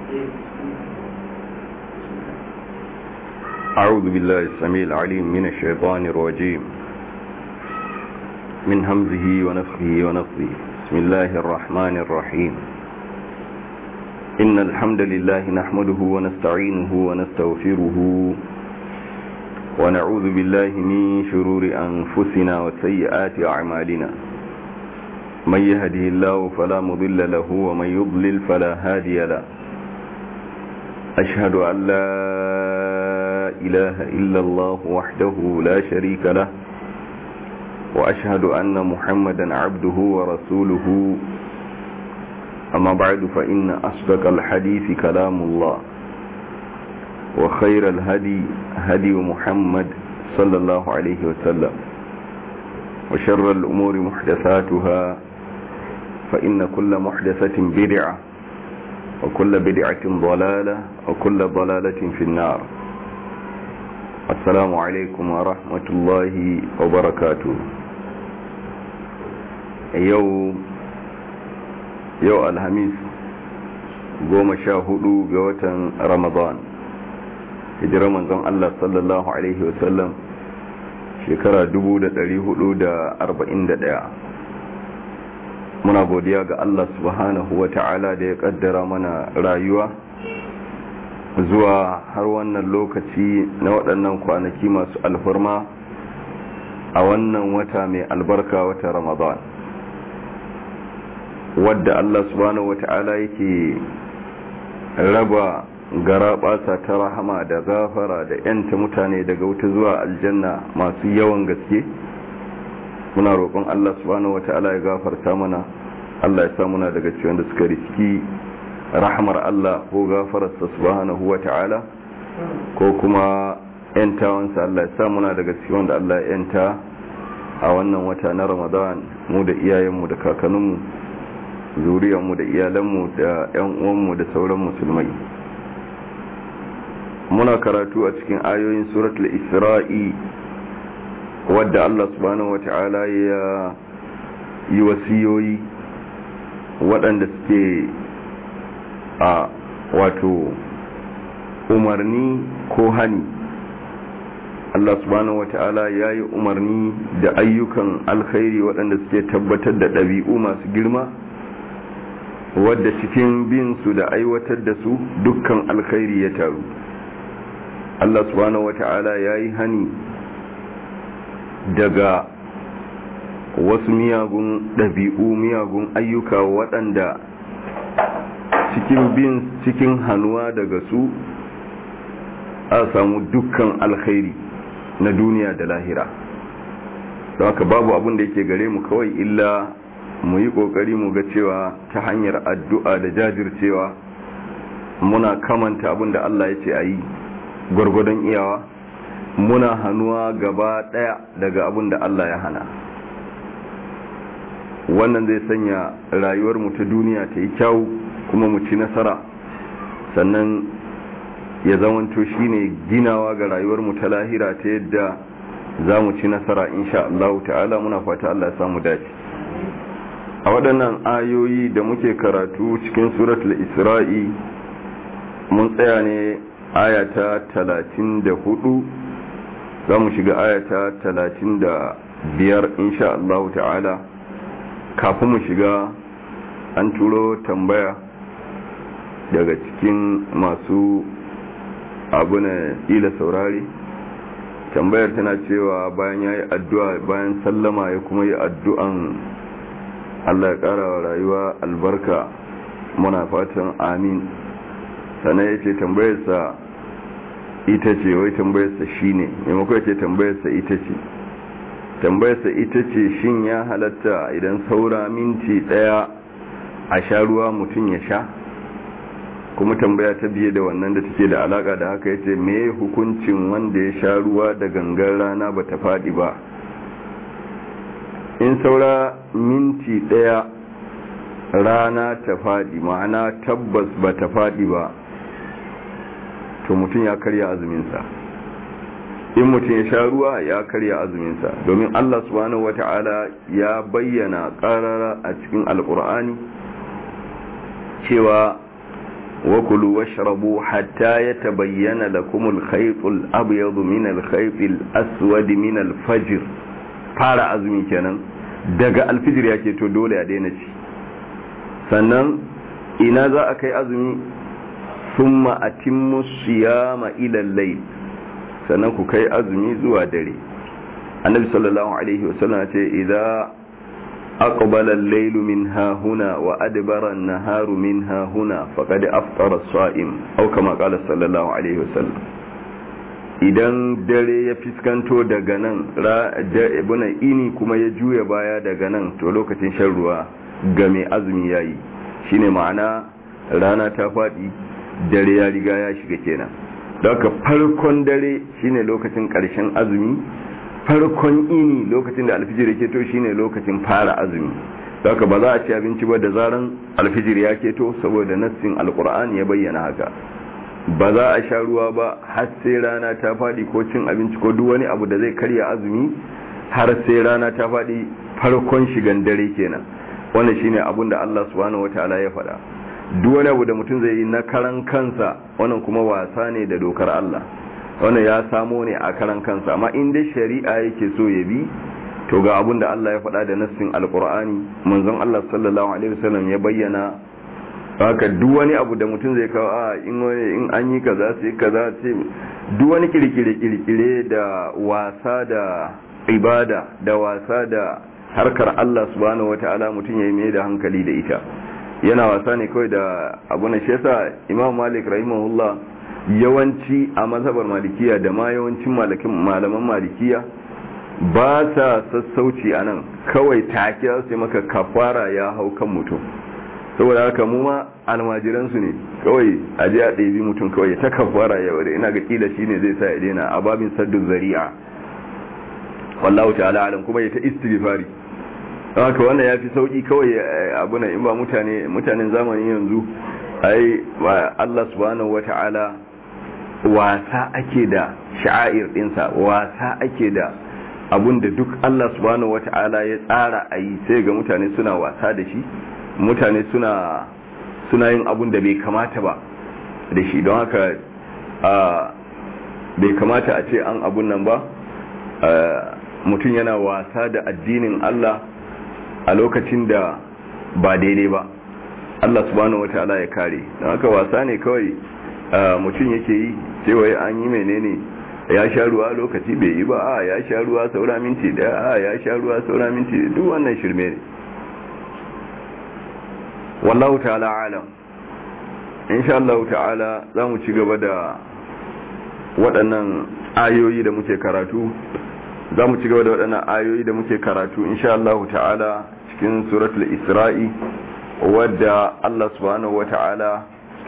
أعوذ بالله السميع العليم من الشيطان الرجيم من همزه ونفخه ونفخه بسم الله الرحمن الرحيم إن الحمد لله نحمده ونستعينه ونستغفره ونعوذ بالله من شرور أنفسنا وسيئات أعمالنا من يهده الله فلا مضل له ومن يضلل فلا هادي له أشهد أن لا إله إلا الله وحده لا شريك له وأشهد أن محمدا عبده ورسوله أما بعد فإن أصدق الحديث كلام الله وخير الهدي هدي محمد صلى الله عليه وسلم وشر الأمور محدثاتها فإن كل محدثة بدعة وكل بدعة ضلالة وكل ضلالة في النار السلام عليكم ورحمة الله وبركاته يوم يوم الهميس goma sha hudu ga watan ramadan hijirar manzon Allah sallallahu Alaihi wasallam shekara 1441 muna godiya ga Allah subhanahu wa ta'ala da ya kaddara mana rayuwa zuwa har wannan lokaci na waɗannan kwanaki masu alfarma a wannan wata mai albarka wata ramadan wadda Allah subhanahu wa ta'ala yake raba gara ɓasa ta rahama da gafara da yanta mutane daga wuta zuwa aljanna masu yawan gaske muna roƙon Allah subhanahu wata'ala ya gafarta mana Allah ya sa muna daga ciwon da suka riski rahamar Allah ko gafararsa subhanahu wata'ala ko kuma yantawansa Allah ya sa muna daga ciwon da Allah ya yanta a wannan wata na Ramadan mu da iyayenmu da kakanninmu zuriyarmu da iyalanmu da 'yan uwanmu da sauran musulmai muna karatu a cikin ayoyin suratul isra'i wadda Allah subhanahu wata'ala ya yi wasiyoyi waɗanda suke a wato umarni ko hani Allah subhanahu wata'ala ya yi umarni da ayyukan alkhairi waɗanda suke tabbatar da ɗabi'u masu girma wadda cikin bin su da aiwatar da su dukkan alkhairi ya taru Allah subhanahu wata'ala ya yi hani daga wasu miyagun ɗabi'u miyagun ayyuka waɗanda cikin bin cikin hannuwa daga su a samu dukkan alkhairi na duniya da lahira don haka babu abin da yake gare mu kawai illa mu yi ƙoƙari mu ga cewa ta hanyar addu'a da jajircewa muna kamanta abin da Allah ya ce a yi gwargwadon iyawa muna hannuwa gaba daya daga abin da Allah ya hana wannan zai sanya rayuwar mu ta duniya ta yi kyau kuma mu ci nasara sannan ya zamanto shine ginawa ga rayuwar mu ta lahira ta yadda za mu ci nasara insha Allah ta'ala muna fata Allah ya samu dace a waɗannan ayoyi da muke karatu cikin suratul isra'i mun tsaya ne ayata talatin da hudu za mu shiga ayata talatin da biyar insha Allah ta'ala kafin mu shiga an turo tambaya daga cikin masu abu na ila saurari tambayar tana cewa bayan ya yi addu'a bayan sallama ya kuma yi addu'an Allah ya ƙara wa rayuwa albarka muna fatan amin sannan ya ce tambayarsa ita ce wai tambayarsa shi ne maimako ya ce tambayarsa ita ce tambayarsa ita ce shin ya halatta idan saura minti daya a sha ruwa mutum ya sha kuma tambaya ta biye da wannan da take da alaka da haka yace me hukuncin wanda ya sha ruwa da gangan rana bata fadi ba in saura minti daya rana ta fadi ma'ana tabbas bata fadi ba to mutum ya karya azuminsa in mutum ya sha ruwa ya karya azuminsa domin Allah subhanahu wata'ala ya bayyana karara a cikin alkur'ani cewa wa kulu washrabu hatta yatabayyana lakum al-khayt al-abyad min al-khayt al-aswad min al-fajr fara azumi kenan daga alfijir yake to dole a daina ci sannan ina za a kai azumi summa atimmu siyama ila al-layl sannan ku kai azumi zuwa dare annabi sallallahu alaihi wasallam ce idza aqbala al-layl min hahuna wa adbara an-naharu min hahuna faqad aftara as-sa'im aw kama qala sallallahu alaihi wasallam idan dare ya fiskanto daga nan ibuna ini kuma ya juya baya daga nan to lokacin shan ruwa ga mai azumi yayi shine ma'ana rana ta faɗi dare ya riga ya shiga kenan daga farkon dare shine lokacin ƙarshen azumi farkon ini lokacin da alfijir ya keto shine lokacin fara azumi daga ba za a ci abinci ba da zaran alfijir ya keto saboda nassin alkur'ani ya bayyana haka ba za a sha ruwa ba har sai rana ta faɗi ko cin abinci ko duk wani abu da zai karya azumi har sai rana ta faɗi farkon shigan dare kenan wannan shine abun da Allah subhanahu wataala ya faɗa duk wani abu da mutum zai yi na karan kansa wannan kuma wasa ne da dokar Allah wannan ya samo ne a karan kansa amma in dai shari'a yake so ya bi to ga abun da Allah ya faɗa da nassin alqur'ani manzon Allah sallallahu alaihi wasallam ya bayyana haka duk wani abu da mutum zai kawo a in wani in an yi kaza sai kaza sai duk wani kirkire kirkire da wasa da ibada da wasa da harkar Allah subhanahu wataala mutum ya yi mai da hankali da ita yana wasa ne kawai da abu na shi yasa Imam Malik rahimahullah yawanci a mazhabar malikiya da ma yawancin malaman malikiya ba sa sassauci a nan kawai take sai maka kafara ya hau kan mutum saboda haka mu ma almajiransu ne kawai a je a ɗabi mutum kawai ta kafara ya ware ina ga kila shine zai sa ya daina a babin saddun zari'a wallahu ta'ala alam kuma ya ta istighfari haka wannan ya fi sauki kawai abuna in ba mutane mutanen zamanin yanzu ai Allah subhanahu wata'ala wasa ake da sha'air dinsa wasa ake da abunda duk Allah subhanahu wata'ala ya tsara a yi sai ga mutane suna wasa da shi mutane suna suna yin abun da bai kamata ba da shi don haka bai kamata a ce an abun nan ba mutum yana wasa da addinin Allah a lokacin da ba daidai ba Allah subhanahu wata'ala ya kare don haka wasa ne kawai mutum yake yi cewa an yi menene ya sha ruwa lokaci bai yi ba a ya sha ruwa saura minti daya a ya sha ruwa saura minti duk wannan shirme ne wallahu ta'ala alam insha Allah ta'ala za mu ci gaba da waɗannan ayoyi da muke karatu za mu ci gaba da waɗannan ayoyi da muke karatu insha Allah ta'ala cikin suratul isra'i wadda Allah subhanahu wa ta'ala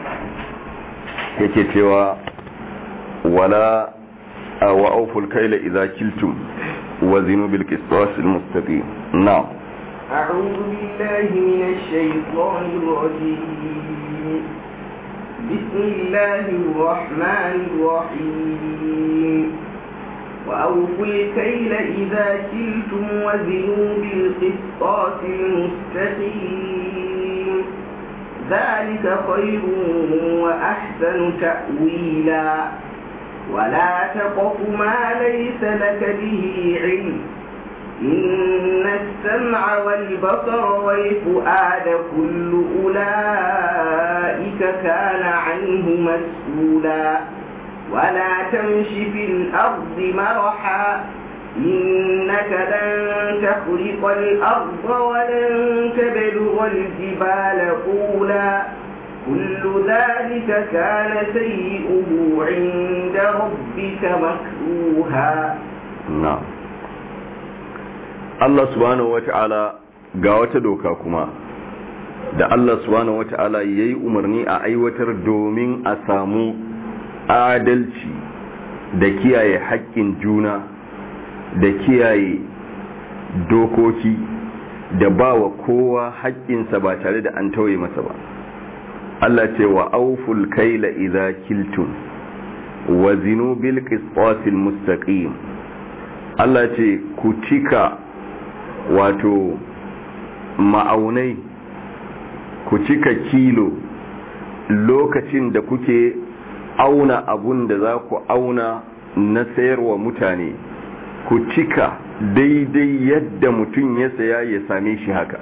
yake cewa wala wa auful kaila idza kiltum wa zinu bil qisas al mustaqim na'am أعوذ بالله من الشيطان الرجيم بسم الله الرحمن الرحيم وأوفوا الكيل إذا كلتم وزنوا بالقسطاس المستقيم ذلك خير وأحسن تأويلا ولا تقف ما ليس لك به علم إن السمع والبصر والفؤاد كل أولئك كان عنه مسؤولا ولا تمش في الأرض مرحا إنك لن تخرق الأرض ولن تبلغ الجبال طولا كل ذلك كان سيئه عند ربك مكروها na'am Allah subhanahu wata'ala ga wata doka kuma da Allah subhanahu wata'ala yayi umarni a aiwatar domin a samu adalci da kiyaye haƙƙin juna da kiyaye dokoki da ba wa kowa haƙƙinsa ba tare da an tauye masa ba Allah ce wa auful kaila idza kiltum wa zinu bil qisasil mustaqim Allah ce ku cika wato ma'aunai ku cika kilo lokacin da kuke auna abun da za ku auna na sayarwa mutane ku cika daidai yadda mutum ya saya ya same shi haka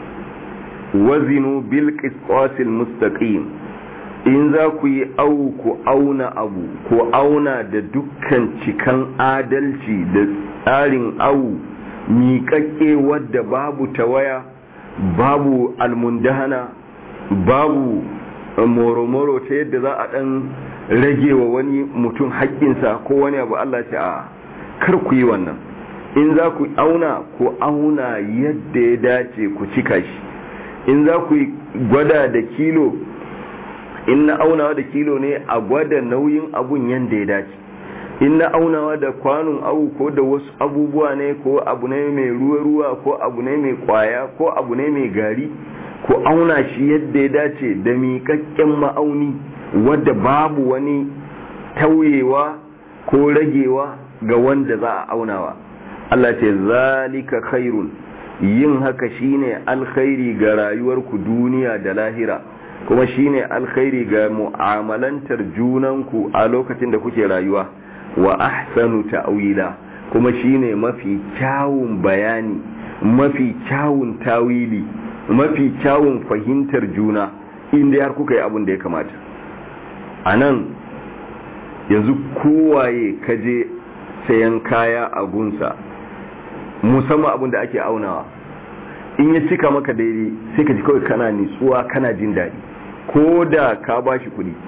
wazinu bil qisqasil mustaqim in za ku yi au ku auna abu ku auna da dukkan cikan adalci da tsarin au miƙaƙƙe wadda babu tawaya babu almundahana babu moro-moro ta yadda za a ɗan rage wa wani mutum haƙƙinsa ko wani abu Allah ce a kar ku yi wannan in za ku auna ku auna yadda ya dace ku cika shi in za ku gwada da kilo in na aunawa da kilo ne a gwada nauyin abun yadda ya dace in na aunawa da kwanon awu ko da wasu abubuwa ne ko abu ne mai ruwa-ruwa ko abu ne mai kwaya ko abu ne mai gari ko auna shi yadda ya dace da miƙaƙƙen ma'auni wadda babu wani tauyewa ko ragewa ga wanda za a aunawa Allah ce zalika khairun yin haka shine alkhairi ga rayuwarku duniya da lahira kuma shine alkhairi ga mu'amalantar junanku a lokacin da kuke rayuwa wa ahsanu ta'wila kuma shine mafi kyawun bayani mafi kyawun tawili mafi kyawun fahimtar juna inda har kuka yi abin da ya kamata anan yanzu kowaye kaje sayan kaya a gunsa musamman abin da ake aunawa in ya cika maka daidai sai ka ji kawai kana nitsuwa kana jin daɗi ko da ka ba shi kuɗi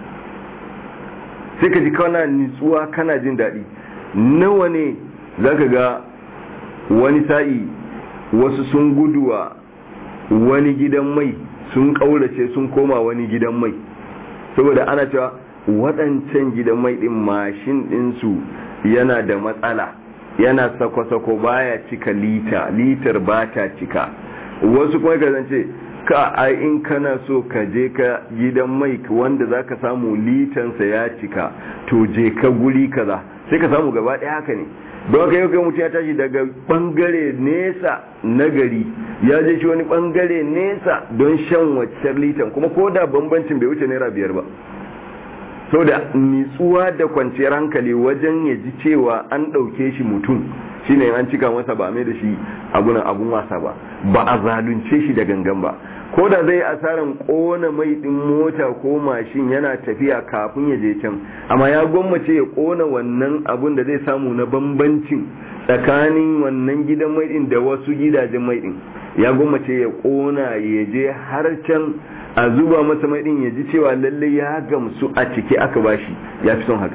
sai ka ji kana nitsuwa kana jin daɗi nawa ne za ka ga wani sa'i wasu sun guduwa wani gidan mai sun ƙaurace sun koma wani gidan mai saboda ana cewa waɗancan gidan mai ɗin mashin ɗinsu yana da matsala yana sako-sako baya cika lita litar ba ta cika wasu kuma ka zance ka ai in kana so ka je ka gidan mai wanda za ka samu litansa ya cika to je ka guri kaza sai ka samu gaba ɗaya haka ne don haka yau kai mutum ya tashi daga bangare nesa na gari ya je shi wani bangare nesa don shan waccar litan kuma ko da bambancin bai wuce naira biyar ba so da nitsuwa da kwanciyar hankali wajen ya ji cewa an ɗauke shi mutum shine an cika masa ba mai da shi abunan abun wasa ba ba a zalunce shi da gangan ba ko da zai asaran kona mai din mota ko mashin yana tafiya kafin ya je can amma ya gwammace ya kona wannan abun da zai samu na bambancin tsakanin wannan gidan mai din da wasu gidajen mai din ya gwammace ya kona ya je har can a zuba masa mai din ya ji cewa lalle ya gamsu a ciki aka bashi ya fi son haka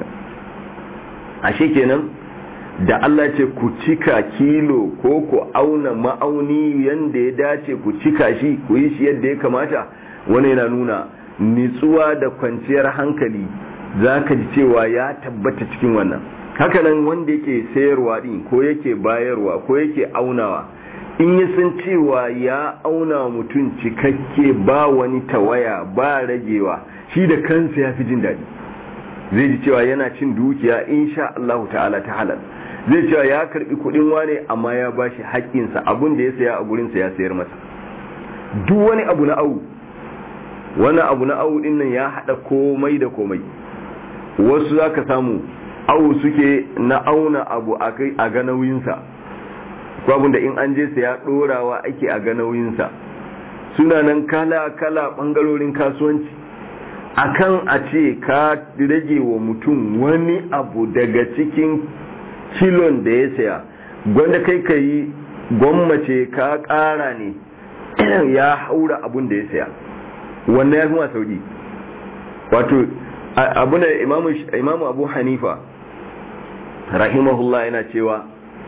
ashe kenan da Allah ce ku cika kilo ko ku auna ma'auni yanda ya dace ku cika shi ku yi shi yadda ya kamata wani yana nuna nitsuwa da kwanciyar hankali za ka ji cewa ya tabbata cikin wannan hakanan wanda yake sayarwa din ko yake bayarwa ko yake aunawa in ya san cewa ya auna mutum cikakke ba wani tawaya ba ragewa shi da kansa ya fi jin daɗi zai ji cewa yana cin dukiya insha Allah ta'ala ta halal zai cewa ya karbi kudin wane amma ya bashi haƙƙinsa abun da ya saya a gurinsa ya sayar masa duk wani abu na au wani abu na au din nan ya haɗa komai da komai wasu za ka samu au suke na auna abu a ga nauyinsa ko da in an je saya ɗorawa ake a ga nauyinsa suna nan kala-kala ɓangarorin kasuwanci akan a ce ka rage wa mutum wani abu daga cikin kilon da ya saya gwanda kai ka yi gwammace ka ƙara ne ya haura abun da ya saya wannan ya fi ma sauki wato abu da imamu abu hanifa rahimahullah yana cewa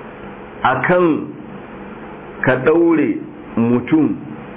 akan ka ɗaure mutum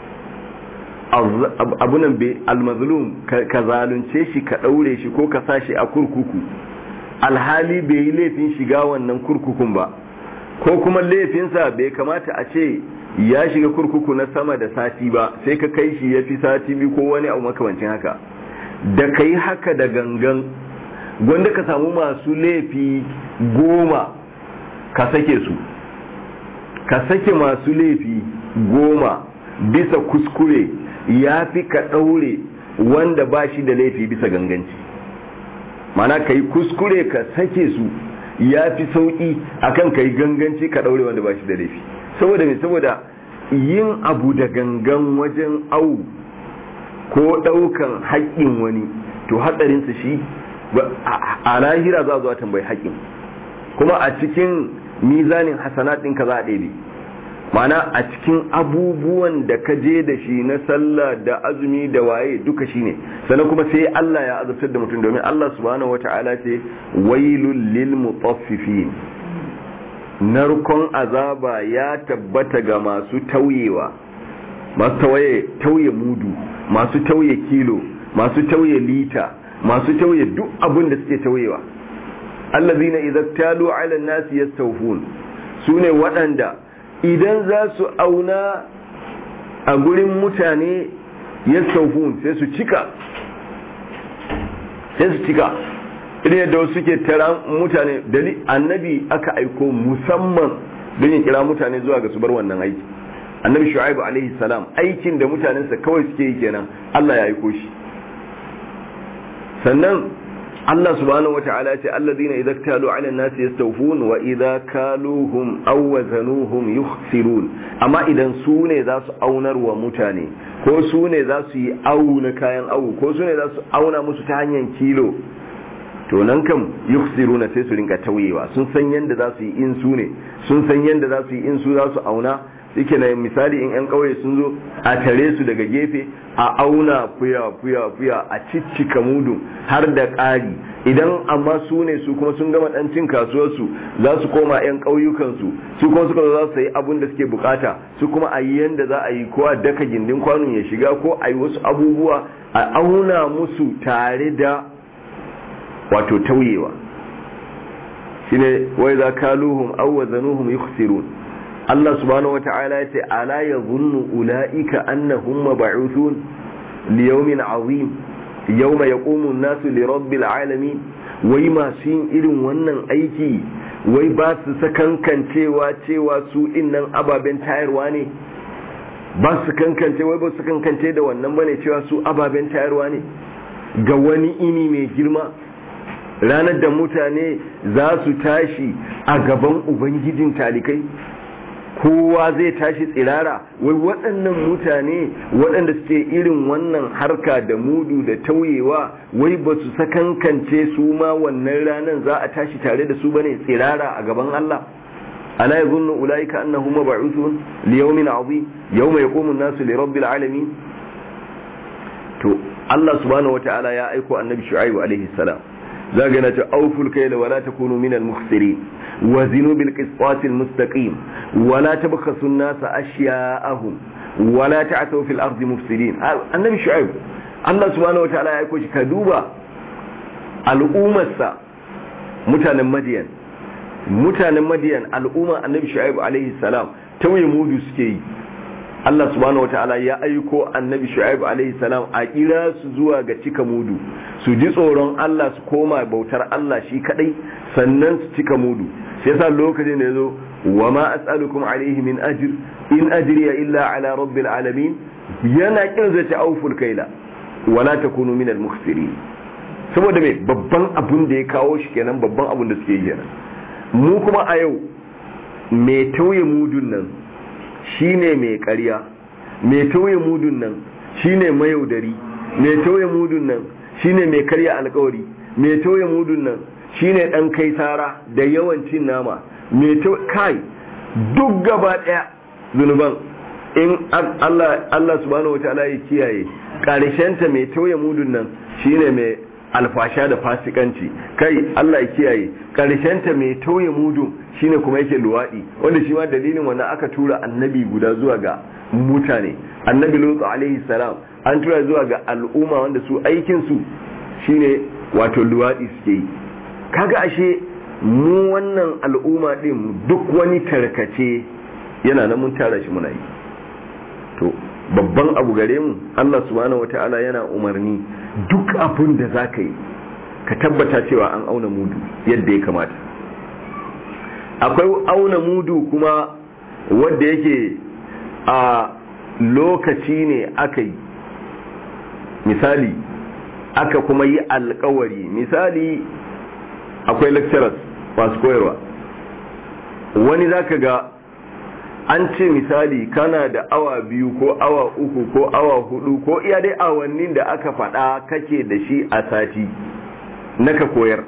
abunan bai almazlum ka zalunce shi ka ɗaure shi ko ka sa shi a kurkuku alhali bai yi laifin shiga wannan kurkukun ba ko kuma laifinsa bai kamata a ce ya shiga kurkuku na sama da sati ba sai ka kai shi ya fi sati biyu ko wani abu makamancin haka da ka yi haka da gangan gwanda ka samu masu laifi goma ka sake su ka sake masu laifi goma bisa kuskure ya fi ka ɗaure wanda ba shi da laifi bisa ganganci mana ka yi kuskure ka sake su ya fi sauƙi akan ka yi ganganci ka ɗaure wanda ba shi da laifi saboda mai saboda yin abu da gangan wajen au ko ɗaukan haƙƙin wani to hatsarinsa shi a lahira za a zuwa tambayi haƙƙin kuma a cikin mizanin hasanat ɗinka za a ɗebe mana a cikin abubuwan da ka je da shi na sallah da azumi da waye duka shi ne sannan kuma sai Allah ya azabtar da mutum domin Allah subhanahu wata'ala ce wailul lil mutaffifin narkon azaba ya tabbata ga masu tauyewa masu tawaye tauye mudu masu tauye kilo masu tauye lita masu tauye duk abin da suke tauyewa allazina idza talu ala an-nasi yastawfun sune waɗanda idan za su auna a gurin mutane yastawfun sai su cika sai su cika idan yadda wasu suke tara mutane dali annabi aka aiko musamman don ya kira mutane zuwa ga su bar wannan aiki annabi shu'aibu alaihi salam aikin da mutanensa kawai suke yi kenan Allah ya aiko shi sannan Allah subhanahu wata'ala ce alladhina idza ktalu 'ala an-nasi yastawfun wa idza kaluhum aw wazanuhum yukhsirun amma idan su ne za su aunar wa mutane ko su ne za su yi auna kayan awu ko su ne za su auna musu ta hanyar kilo to nan kam yukhsiruna sai su rinka tauyewa sun san yanda za su yi in su ne sun san yanda za su yi in su za su auna yake na misali in yan kauye sun zo a tare su daga gefe a auna fuya fuya fuya a ciccika mudu har da ƙari idan amma su ne su kuma sun gama dan cin kasuwarsu za su koma yan ƙauyukansu su kuma suka zo za su yi abun da suke bukata su kuma a yi yanda za a yi ko a daka gindin kwanon ya shiga ko a yi wasu abubuwa a auna musu tare da wato tauyewa shine wai za kaluhum aw wazanuhum yukhsirun Allah subhanahu wata'ala ya ce ala yadhunnu ulaika annahum mab'uthun li yawmin 'azim yawma yaqumu an-nasu li rabbil alamin wai masu yin irin wannan aiki wai ba su sakankancewa cewa su innan ababen tayarwa ne ba su kankance wai ba su kankance da wannan bane cewa su ababen tayarwa ne ga wani ini mai girma ranar da mutane za su tashi a gaban ubangijin talikai kowa zai tashi tsirara wai waɗannan mutane waɗanda suke irin wannan harka da mudu da tauyewa wai ba su sakankance su ma wannan ranar za a tashi tare da su bane tsirara a gaban Allah ala yazunnu ulaika annahum mab'uthun li yawmin 'azim yawma yaqumu an-nasu li rabbil alamin to Allah subhanahu wata'ala ya aiko annabi shu'aibu alaihi salam zaga yana ce auful kayla wala takunu minal mukhsirin وزنوا بالقسطاس المستقيم ولا تبخسوا الناس أشياءهم ولا تعثوا في الأرض مفسدين النبي شعيب الله سبحانه وتعالى يقول كدوبا الأمة mutanen madiyan mutanen madiyan al'umma annabi shu'aib alaihi salam tauye mudu suke yi Allah subhanahu wataala ya aiko annabi shu'aib alaihi salam a kira su zuwa ga cika mudu su ji tsoron Allah su koma bautar Allah shi kadai sannan su cika mudu sai yasa lokacin da yazo wa ma as'alukum alaihi min ajr in ajriya illa ala rabbil alamin yana kin zai ta auful kaila wala takunu min al-mukhsirin saboda me babban abun da ya kawo shi kenan babban abun da suke yi kenan mu kuma a yau mai tauye mudun nan shine mai ƙarya mai tauye mudun nan shine mayaudari mai tauye mudun nan shine mai karya alkawari mai tauye mudun nan shine dan kai tara da yawan cin nama mai kai duk gaba daya zunuban in Allah Allah subhanahu wataala ya kiyaye karshen ta mai tauye mudun nan shine mai alfasha da fasikanci kai Allah ya kiyaye karshen ta mai tauye mudun shine kuma yake luwadi wanda shi ma dalilin wannan aka tura annabi guda zuwa ga mutane annabi lutu alaihi salam an tura zuwa ga al'umma wanda su aikin su shine wato luwadi suke yi kaga ashe mu wannan al'umma din duk wani tarkace yana nan mun tara shi muna yi to babban abu gare mu Allah subhanahu wataala yana umarni duk abin da zaka yi ka tabbata cewa an auna mudu yadda ya kamata akwai auna mudu kuma wanda yake a lokaci ne aka yi misali aka kuma yi alkawari misali akwai lecturers masu koyarwa wani zaka ga an ce misali kana da awa biyu ko awa uku ko awa hudu ko iya dai awannin da aka faɗa kake da shi a sati na ka koyar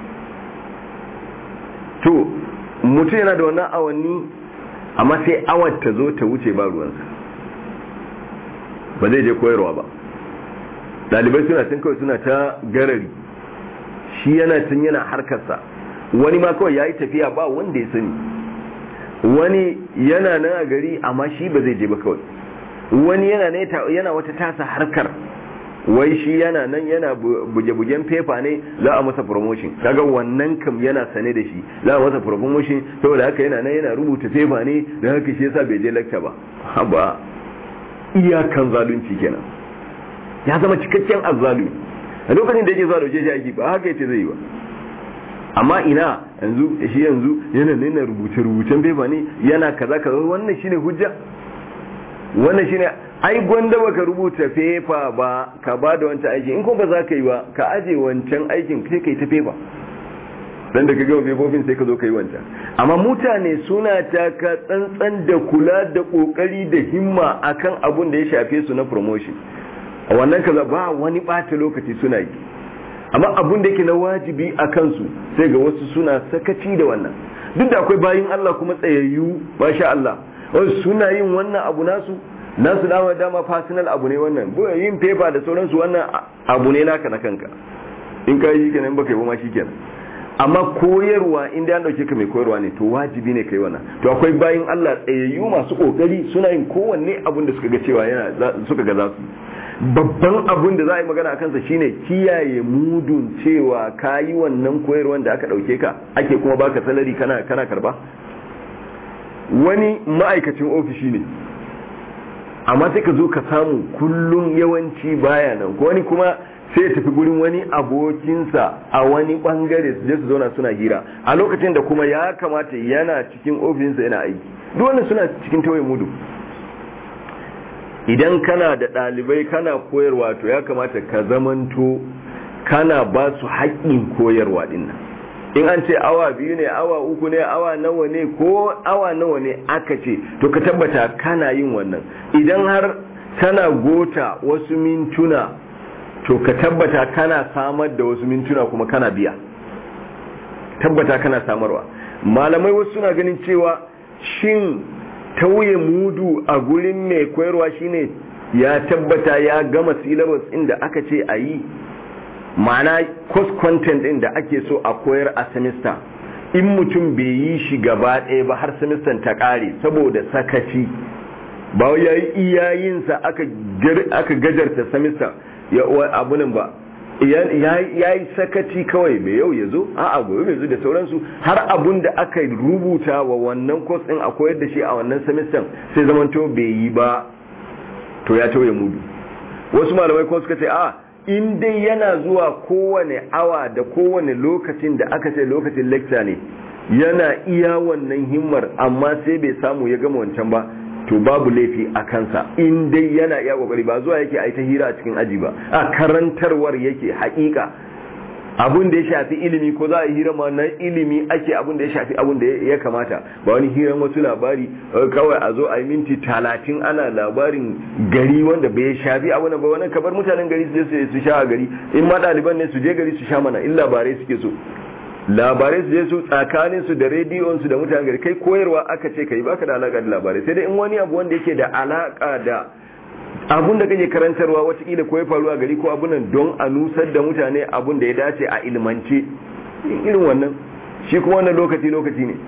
to mutum yana da wannan awanni amma sai awar ta zo ta wuce ba ruwansa ba zai je koyarwa ba ɗalibai suna tun kawai suna ta garari shi yana tun yana harkarsa wani ma kawai ya yi tafiya ba wanda ya sani wani yana nan a gari amma shi ba zai je ba kawai wani yana yana wata tasa harkar wai shi yana nan yana buge-bugen fefa ne za a masa promotion kaga wannan kam yana sane da shi za a masa promotion saboda haka yana nan yana rubuta fefa ne da haka shi yasa bai je lecture ba haba iyakan zalunci kenan ya zama cikakken azzalumi a lokacin da yake zuwa da shi aiki ba haka yace zai yi ba amma ina yanzu shi yanzu yana nuna rubuce-rubucen fefa ne yana kaza kaza wannan shine hujja wannan shine ai gwanda baka rubuta fefa ba ka ba da wancan aiki in ko ba za ka yi ba ka aje wancan aikin sai ka yi ta fefa dan da ka gama fefofin sai ka zo ka yi wancan amma mutane suna taka tsantsan da kula da kokari da himma akan abun da ya shafe su na promotion a wannan kaza ba wani bata lokaci suna yi amma abun da yake na wajibi a kansu sai ga wasu suna sakaci da wannan duk da akwai bayin Allah kuma tsayayyu masha Allah wasu suna yin wannan abu nasu nasu dama dama personal abu ne wannan yin paper da sauransu wannan abu ne naka na kanka in ka yi kenan baka yi ba ma kenan amma koyarwa inda an dauke ka mai koyarwa ne to wajibi ne kai wannan to akwai bayin Allah tsayayyu masu kokari suna yin kowanne abun da suka ga cewa yana suka ga za su babban abun da za a yi magana a kansa shine kiyaye mudun cewa ka yi wannan koyarwan da aka dauke ka ake kuma baka salari kana kana karba wani ma'aikacin ofishi ne amma sai ka zo ka samu kullum yawanci baya nan ko wani kuma sai ya tafi gurin wani abokinsa a wani bangare su je su zauna suna hira a lokacin da kuma ya kamata yana cikin ofishinsa yana aiki duk wannan suna cikin tawaye mudu idan kana da ɗalibai kana koyarwa to ya kamata ka zamanto kana ba su haƙƙin koyarwa dinnan in an ce awa biyu ne awa uku ne awa nawa ne ko awa nawa ne aka ce to ka tabbata kana yin wannan idan har kana gota wasu mintuna to ka tabbata kana samar da wasu mintuna kuma kana biya tabbata kana samarwa malamai wasu suna ganin cewa shin tauye mudu a gurin mai koyarwa shine ya tabbata ya gama syllabus inda aka ce a yi ma'ana course content din da ake so a koyar a semester in mutum bai yi shi gaba ɗaya ba har semester ta ƙare saboda sakaci ba ya yi iyayensa aka gajarta semester ya abunan ba ya yi sakaci kawai mai yau ya zo a gobe mai zo da sauransu har abun da aka rubuta wa wannan course din a koyar da shi a wannan semester sai zamanto bai yi ba to ya tauye mudu wasu malamai kuma suka ce a in dai yana zuwa kowane awa da kowane lokacin da aka ce lokacin lecture ne yana iya wannan himmar amma sai bai samu ya gama wancan ba to babu laifi a kansa in dai yana iya kokari ba zuwa yake a ta hira a cikin aji ba a karantarwar yake haƙiƙa abun da ya shafi ilimi ko za a hira ma na ilimi ake abun da ya shafi abun da ya kamata ba wani hiran wasu labari kawai a zo a yi minti talatin ana labarin gari wanda bai shafi abu ba wani kabar mutanen gari su je su sha a gari in ma ɗaliban ne su je gari su sha mana in labarai suke so labarai su je su tsakanin su da rediyon su da mutanen gari kai koyarwa aka ce kai baka da alaka da labarai sai dai in wani abu wanda yake da alaka da abun da kake karantarwa watakila ko ya faru a gari ko abunan don a nusar da mutane abun da ya dace a ilmance irin wannan shi kuma wannan lokaci lokaci ne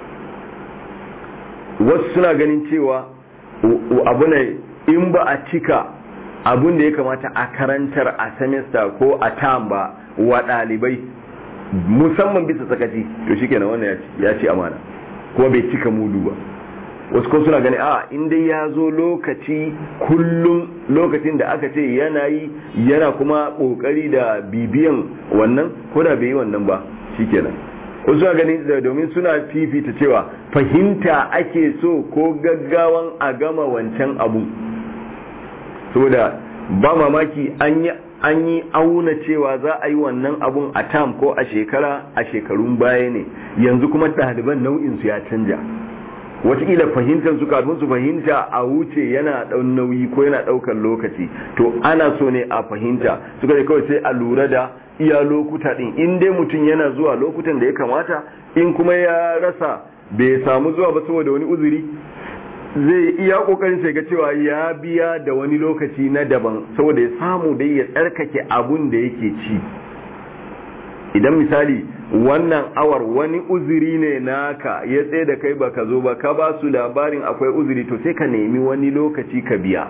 wasu suna ganin cewa abu ne in ba a cika abun da ya kamata a karantar a semester ko a tam ba wa ɗalibai musamman bisa sakaci to shi kenan wannan ya ci amana kuma bai cika mudu ba wasu kuma suna gani a inda ya zo lokaci kullum lokacin da aka ce yana yi yana kuma kokari da bibiyan wannan ko da bai yi wannan ba shikenan wasu suna gani domin suna fifita cewa fahimta ake so ko gaggawan a gama wancan abu saboda ba mamaki an yi an yi auna cewa za a yi wannan abun a tam ko a shekara a shekarun baya ne yanzu kuma ɗaliban nau'in su ya canja wataƙila fahimtar su kafin su fahimta a wuce yana ɗan nauyi ko yana ɗaukar lokaci to ana so ne a fahimta suka ce kawai sai a lura da iya lokuta ɗin in dai mutum yana zuwa lokutan da ya kamata in kuma ya rasa bai samu zuwa ba saboda wani uzuri zai iya kokarin sai ga cewa ya biya da wani lokaci na daban saboda ya samu dai ya tsarkake abun da yake ci idan misali wannan awar wani uzuri ne naka ya tsaye da kai baka zo ba ka ba su labarin akwai uzuri to sai ka nemi wani lokaci ka biya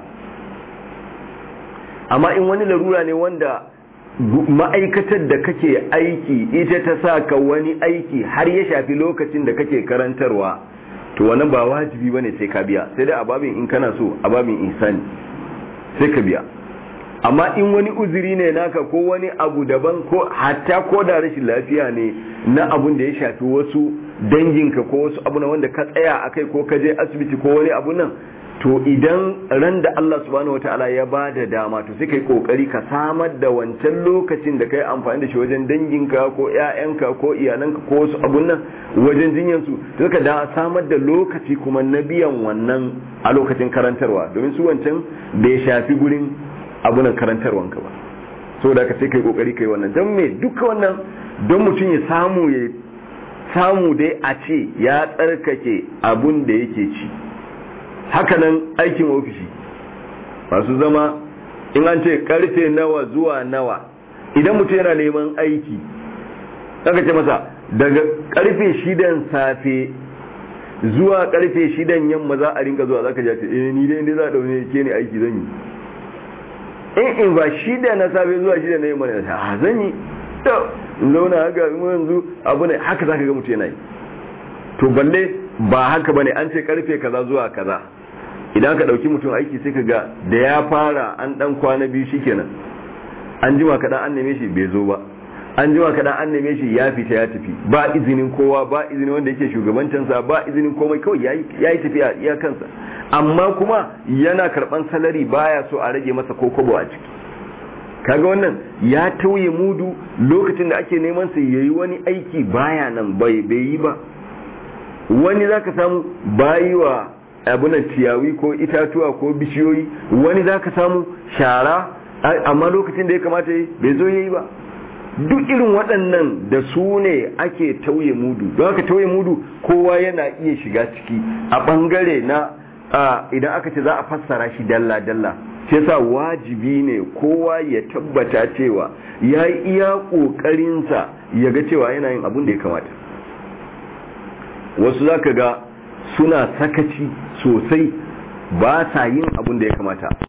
amma in wani larura ne wanda ma'aikatar da kake aiki ita ta sa ka wani aiki har ya shafi lokacin da kake karantarwa to wannan ba wajibi bane sai ka biya sai dai a babin in kana so a babin ihsani sai ka biya amma in wani uzuri ne naka ko wani abu daban ko hatta ko da rashin lafiya ne na abun da ya shafi wasu danginka ko wasu abu na wanda ka tsaya akai ko ka je asibiti ko wani abu nan to idan ran da Allah subhanahu wataala ya ba da dama to sai kai kokari ka samar da wancan lokacin da kai amfani da shi wajen danginka ko ƴaƴanka ko iyalanka ko wasu abun nan wajen jinyan su to ka da samar da lokaci kuma na biyan wannan a lokacin karantarwa domin su wancan bai shafi gurin abunan karantarwanka ba so da ka sai kai kokari kai wannan don me duka wannan don mutum ya samu ya samu dai a ce ya tsarkake abun da yake ci hakanan aikin ofishi masu zama in an ce karfe nawa zuwa nawa idan mutum yana neman aiki aka ce masa daga karfe shidan safe zuwa karfe shidan yamma za a rinka zuwa zaka jace eh ni dai inda za a daune ke ne aiki zan yi in in ba shida na safe zuwa shida na yamma ne a zan yi to in zauna haka yanzu abu ne haka zaka ga mutum yana yi to balle ba haka bane an ce karfe kaza zuwa kaza idan ka dauki mutum aiki sai ka ga da ya fara an dan kwana biyu shikenan an jima kaɗan an neme shi bai zo ba an jima kaɗan an neme shi ya fita ya tafi ba izinin kowa ba izinin wanda yake shugabancinsa ba izinin komai kawai ya yi tafiya iya kansa amma kuma yana karɓan salari baya so a rage masa kokobo a ciki kaga wannan ya tauye mudu lokacin da ake neman sa yayi wani aiki baya nan bai bai yi ba wani zaka samu bayi wa abunan ciyawi ko itatuwa ko bishiyoyi wani zaka samu shara amma lokacin da ya kamata yi bai zo yayi ba duk irin waɗannan da su ne ake tauye mudu don haka tauye mudu kowa yana iya shiga ciki a ɓangare na idan aka ce za a fassara shi dalla-dalla sai sa wajibi ne kowa ya tabbata cewa ya yi iya ƙoƙarinsa ya ga cewa yana yin abin da ya kamata wasu za ka ga suna sakaci sosai ba sa yin abin da ya kamata